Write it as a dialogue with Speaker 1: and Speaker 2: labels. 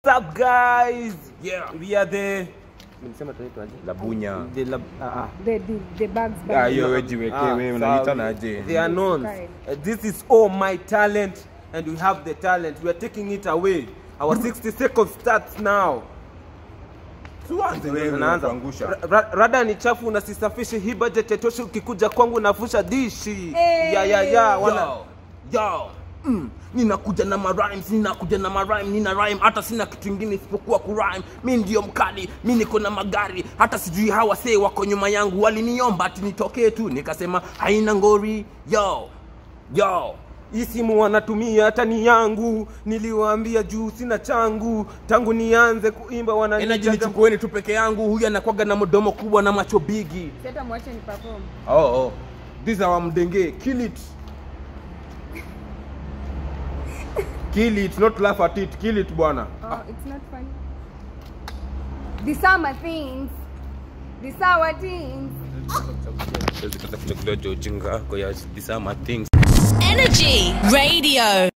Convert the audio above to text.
Speaker 1: up guys?
Speaker 2: Yeah.
Speaker 1: We are the Nilisema tunaitwaje?
Speaker 2: Labunya.
Speaker 1: The lab, ah, ah.
Speaker 3: The, the, the bags
Speaker 2: Ah,
Speaker 3: bag.
Speaker 2: hiyo wewe jiwekee
Speaker 1: Ah,
Speaker 2: wewe
Speaker 1: sawa.
Speaker 2: unaita naje?
Speaker 1: They are known.
Speaker 3: Right.
Speaker 1: Uh, this is all my talent and we have the talent. We are taking it away. Our 60 seconds starts now.
Speaker 2: Tuanze wewe
Speaker 1: Tunaanza.
Speaker 2: kuangusha.
Speaker 1: Ra- ra- Rada ni chafu unasisafishe hii budget yatoshe ukikuja kwangu navusha dishi.
Speaker 3: Hey.
Speaker 1: Ya ya ya wana
Speaker 4: Yo, yo. Mm, ninakuja na marhymes ninakuja na marhyme nina rhyme hata sina kitu ingine isipokuwa kurhyme mi ndio mkali mi niko na magari hata sijui hawa see wako nyuma yangu waliniomba ati nitokee tu nikasema haina ngori yo yo
Speaker 1: hii simu wanatumia hata ni yangu, niliwaambia juu sina changu, tangu nianze kuimba
Speaker 4: energy
Speaker 1: wananijaza
Speaker 4: nichukueni tu peke yangu huyu anakwaga na mdomo kubwa na macho bigi
Speaker 3: Sasa mwache ni perform.
Speaker 4: oh, oh. this our mdenge kill it
Speaker 2: Kill it, not laugh at it. Kill it bwana.
Speaker 3: Oh, it's not funny. These are my things. These are our things.
Speaker 2: Siwezi kuanza kuchagulia ujinga yako ya these are my things.
Speaker 5: Energy Radio.